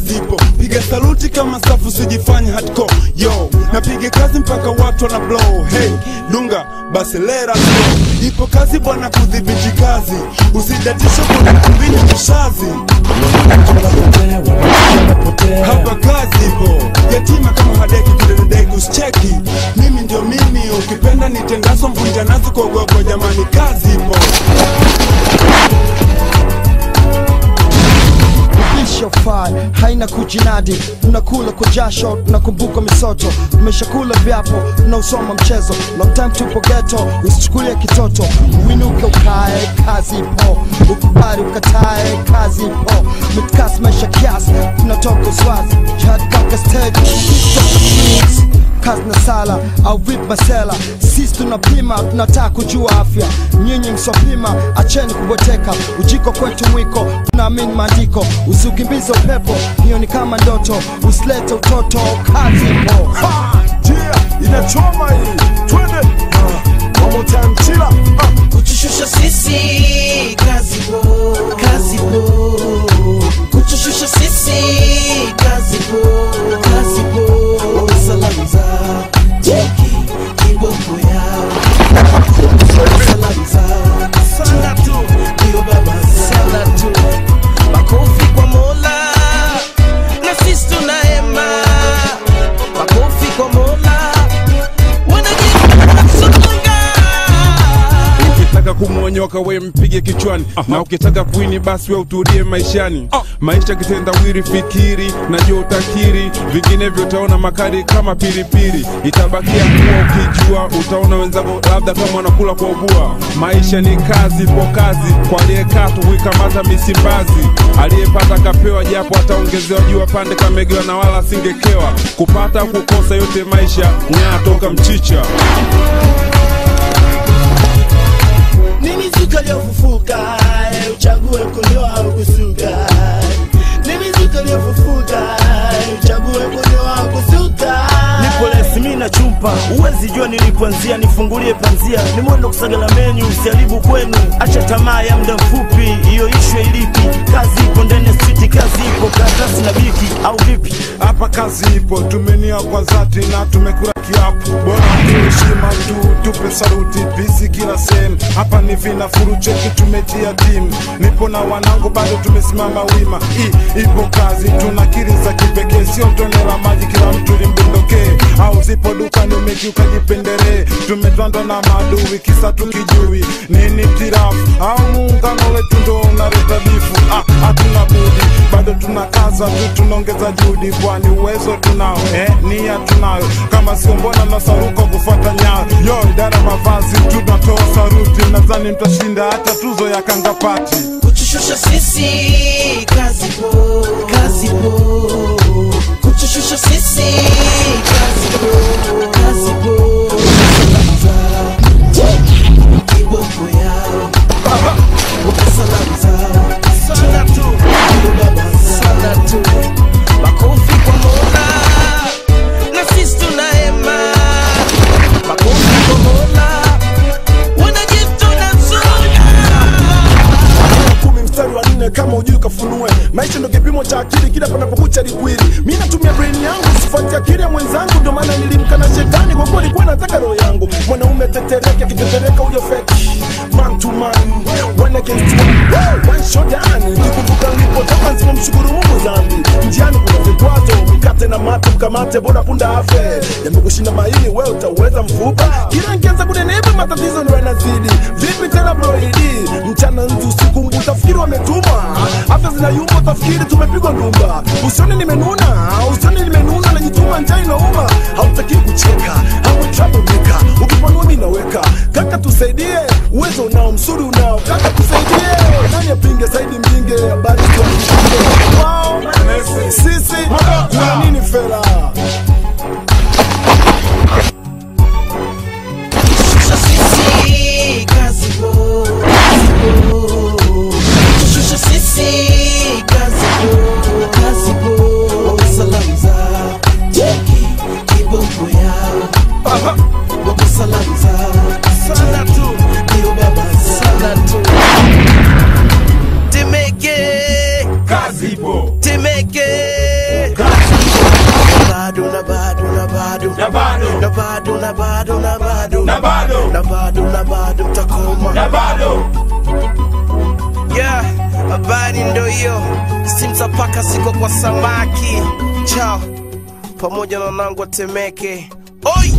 kazi ipo piga saluti kama safu sijifanye hardcore yo napiga kazi mpaka watu wana blow hey dunga basi lera slow. ipo kazi bwana kudhibiti kazi usidatishe kuna kumbini kishazi hapa kazi ipo yatima kama hadeki kidededeki usicheki mimi ndio mimi ukipenda nitendaso mvunja nazi kuogopa jamani kazi ipo Shofai haina kujinadi, unakula kwa jasho, tunakumbuka misoto, tumeshakula vyapo, tunausoma mchezo, long time tupo ghetto, usichukulie kitoto, uinuke ukae, kazi ipo, ukubali ukatae, kazi ipo, mitkasi maisha kiasi, tunatoka uswazi, jihad mpaka stage, toka streets kazi na sala au vip masela sisi tunapima tunataka kujua afya nyinyi msopima acheni kubweteka ujiko kwetu mwiko tunaamini maandiko usiukimbize upepo hiyo ni kama ndoto usilete utoto kazi ipo Yeah, inachoma hii twende Ah, one more time chila Ah, kutushusha sisi kazi po kazi po kutushusha sisi kazi po kazi po salamu za jeki kiboko yao salamu za sana tu ndio baba sana tu makofi kwa mola na sisi tunahema makofi kwa mola wanajifunga ukitaka kumwonyoka we mpige kichwani na ukitaka kuini basi we utulie maishani maisha kitendawiri fikiri najua utakiri vinginevyo utaona makari kama pilipili itabakia kuwa ukijua utaona wenzako labda kama wanakula kwa ubua maisha ni kazi po kazi kwa aliyekaa tu kuikamata misimbazi aliyepata kapewa japo ataongezewa juu pande kamegewa na wala asingekewa kupata au kukosa yote maisha nyaa toka mchicha ni mizuka iliyofufuka eh, uchague kunyoa au kusuka ni mizuka iliyofufuka eh, uchague kunyoa au kusuka nipo lesi mi na chumpa uwezi jua nilipoanzia nifungulie panzia ni mwendo kusagala menyu usiharibu kwenu acha tamaa ya muda mfupi hiyo ishwe ilipi kazi ipo ndani ya street kazi ipo karatasi na biki au vipi hapa kazi ipo tumenia kwa dhati na tumekula kiapo bora tuheshima tu tupe saruti bisi kila sehemu hapa ni vinafuru cheki tumetia timu nipo na wanangu bado tumesimama wima I, ipo kazi tuna kiri za kipekee sio tone la maji kila mtu limbondokee au zipo dukani umekiuka jipendelee tumetwandwa na maadui kisa tukijui nini tirafu au muungano wetu ndo unaleta bifu ah, hatuna budi bado tunakaza tu tunaongeza juhudi kwani uwezo tunao eh, nia tunayo kama sio mbona nasaruka kufuata nyayo yo idara mavazi tunatoa saruti nadhani mtashinda hata tuzo ya kangapati kutushusha sisi kazi po kazi po kutushusha sisi kazi po kazi po salamu za jeki kiboko yao salamu za sana tu ndio baba sana tu makofi kwa mola na sisi tunahema makofi kwa mola wanajituna kumi mstari wa nne kama ujui kafunue maisha ndo kipimo cha akili kila panapokucha likwili mi natumia brain yangu sifuati akili ya mwenzangu ndio maana nilimkana shetani kwa kuwa alikuwa nataka roho yangu mwanaume tetereke akitetereka huyo feki man to man one against one Woo! one shot down nikikumbuka nilipotoka nisipomshukuru mungu zambi njiani kuna vikwazo mkate na mate mkamate bora punda afe yamekushinda maili wewe utauweza mfupa kila nkianza kunenepa matatizo ndo yanazidi vipi tena broidi mchana nzu usiku mbu utafikiri wametuma afya zinayumba utafikiri tumepigwa ndumba usioni nimenuna usioni nimenuna najituma njaa inauma hautaki kucheka hawe troublemaker ukipanua mi naweka kaka tusaidie uwezo unao msuri unao kaka tusaidie nani apinge saidi mbinge habari za wao sisi kuna nini fela Shusha sisi kazi po kazi po Shusha sisi kazi po kazi po Salamu za jeki kiboko yao Wapo salamu za sana tu ndio baba sana tu Temeke kazi ipo Temeke navuta paka siko kwa samaki chao pamoja na wanangu watemeke oi